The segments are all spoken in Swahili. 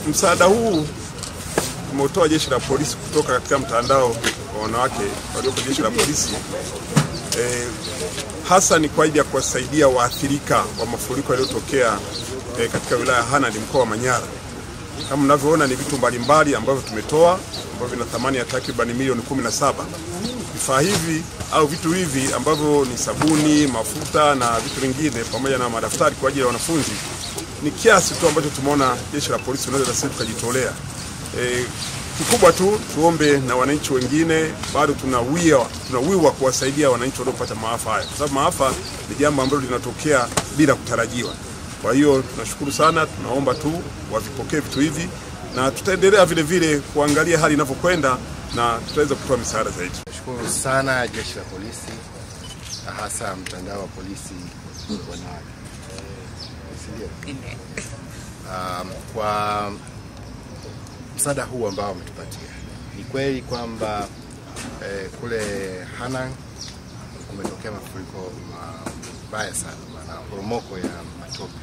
msaada huu umeutoa jeshi la polisi kutoka katika mtandao wa wanawake walioko jeshi la polisi eh, hasa ni kwa ajili ya kuwasaidia waathirika wa mafuriko yaliyotokea eh, katika wilaya ya Hanang mkoa wa Manyara. Kama mnavyoona ni vitu mbalimbali ambavyo tumetoa ambavyo vina thamani ya takriban milioni 17. Vifaa hivi au vitu hivi ambavyo ni sabuni, mafuta na vitu vingine pamoja na madaftari kwa ajili ya wanafunzi ni kiasi tu ambacho tumeona jeshi la polisi unaweza sisi tukajitolea. E, kikubwa tu tuombe na wananchi wengine, bado tunawiwa tunawiwa kuwasaidia wananchi waliopata maafa haya, kwa sababu maafa ni jambo ambalo linatokea bila kutarajiwa. Kwa hiyo tunashukuru sana, tunaomba tu wavipokee vitu hivi na tutaendelea vile vile kuangalia hali inavyokwenda na tutaweza kutoa misaada zaidi. Nashukuru sana jeshi la polisi na hasa mtandao wa polisi wanawake Si ndio? um, kwa msaada huu ambao wametupatia. Ni kweli kwamba eh, kule Hanang kumetokea mafuriko mabaya sana na poromoko ya matope.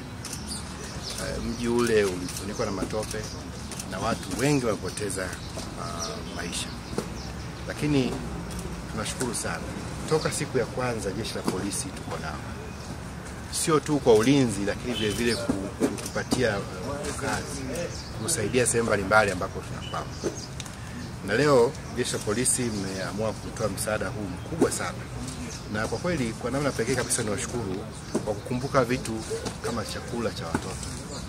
Eh, mji ule ulifunikwa na matope na watu wengi wamepoteza uh, maisha, lakini tunashukuru sana, toka siku ya kwanza jeshi la polisi tuko nao sio tu kwa ulinzi, lakini vile vile kutupatia kazi, kusaidia sehemu mbalimbali ambapo tunakwama. Na leo jeshi la polisi mmeamua kutoa msaada huu mkubwa sana, na kwa kweli, kwa namna pekee kabisa ni washukuru kwa kukumbuka vitu kama chakula cha watoto,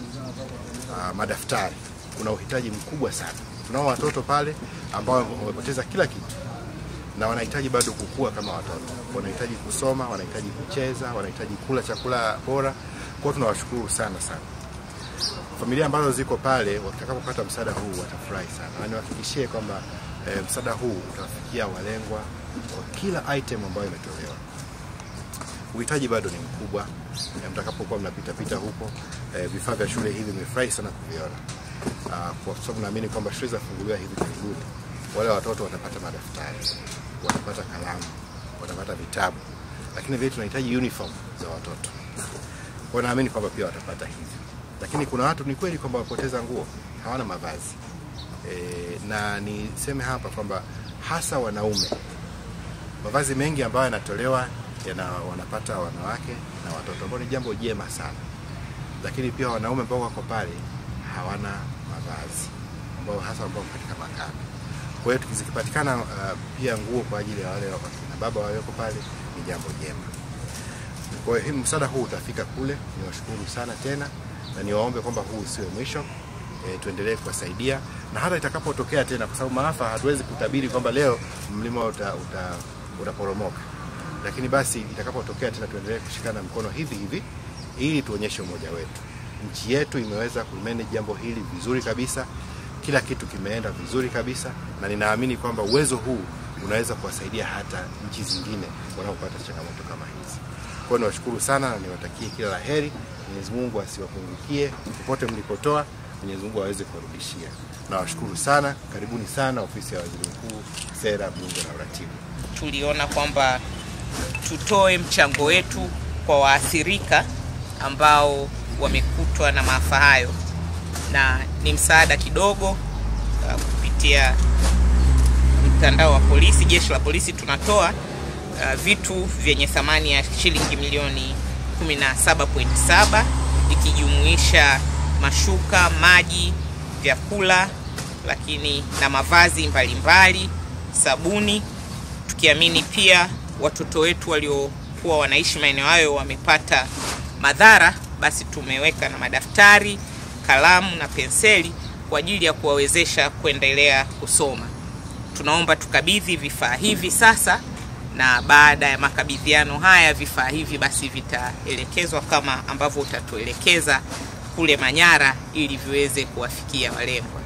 ah, madaftari. Kuna uhitaji mkubwa sana. Tunao watoto pale ambao wamepoteza kila kitu na wanahitaji bado kukua kama watoto, wanahitaji kusoma, wanahitaji kucheza, wanahitaji kula chakula bora. Kwa hiyo tunawashukuru sana sana. Familia ambazo ziko pale watakapopata msaada huu watafurahi sana, na niwahakikishie kwamba e, msaada huu utawafikia walengwa kwa kila item ambayo imetolewa. Uhitaji bado ni mkubwa, e, mtakapokuwa mnapita pita huko e, vifaa vya shule hivi nimefurahi sana kuviona, Ah, kwa sababu naamini kwamba shule zitafunguliwa hivi karibuni, wale watoto watapata madaftari watapata kalamu, watapata vitabu, lakini vile tunahitaji uniform za watoto. Kwa naamini kwamba pia watapata hivyo, lakini kuna watu ni kweli kwamba wapoteza nguo, hawana mavazi e, na niseme hapa kwamba hasa wanaume, mavazi mengi ambayo yanatolewa yana, wanapata wanawake na watoto, ambao ni jambo jema sana, lakini pia wanaume ambao wako pale hawana mavazi, ambao hasa ambao katika makambi kwa hiyo tukizikipatikana uh, pia nguo kwa ajili ya wale wakina baba walioko pale ni jambo jema. Kwa hiyo msaada huu utafika kule. Niwashukuru sana tena na niwaombe kwamba huu usiwe mwisho. E, tuendelee kuwasaidia na hata itakapotokea tena, kwa sababu maafa hatuwezi kutabiri kwamba leo mlima uta, uta, utaporomoka, lakini basi itakapotokea tena tuendelee kushikana mkono hivi hivi ili tuonyeshe umoja wetu. Nchi yetu imeweza kumanage jambo hili vizuri kabisa kila kitu kimeenda vizuri kabisa, na ninaamini kwamba uwezo huu unaweza kuwasaidia hata nchi zingine wanaopata changamoto kama hizi. Kwa hiyo niwashukuru sana na niwatakie kila la heri. Mwenyezi Mungu asiwapungukie popote mlipotoa, Mwenyezi Mungu aweze kuwarudishia. Nawashukuru sana, karibuni sana ofisi ya Waziri Mkuu, Sera, Bunge na Uratibu. tuliona kwamba tutoe mchango wetu kwa waathirika ambao wamekutwa na maafa hayo, na ni msaada kidogo uh, kupitia mtandao wa polisi, jeshi la polisi tunatoa uh, vitu vyenye thamani ya shilingi milioni 17.7 ikijumuisha mashuka, maji, vyakula, lakini na mavazi mbalimbali, sabuni tukiamini pia watoto wetu waliokuwa wanaishi maeneo hayo wamepata madhara, basi tumeweka na madaftari, kalamu na penseli kwa ajili ya kuwawezesha kuendelea kusoma. Tunaomba tukabidhi vifaa hivi sasa, na baada ya makabidhiano haya vifaa hivi basi vitaelekezwa kama ambavyo utatuelekeza kule Manyara ili viweze kuwafikia walengwa.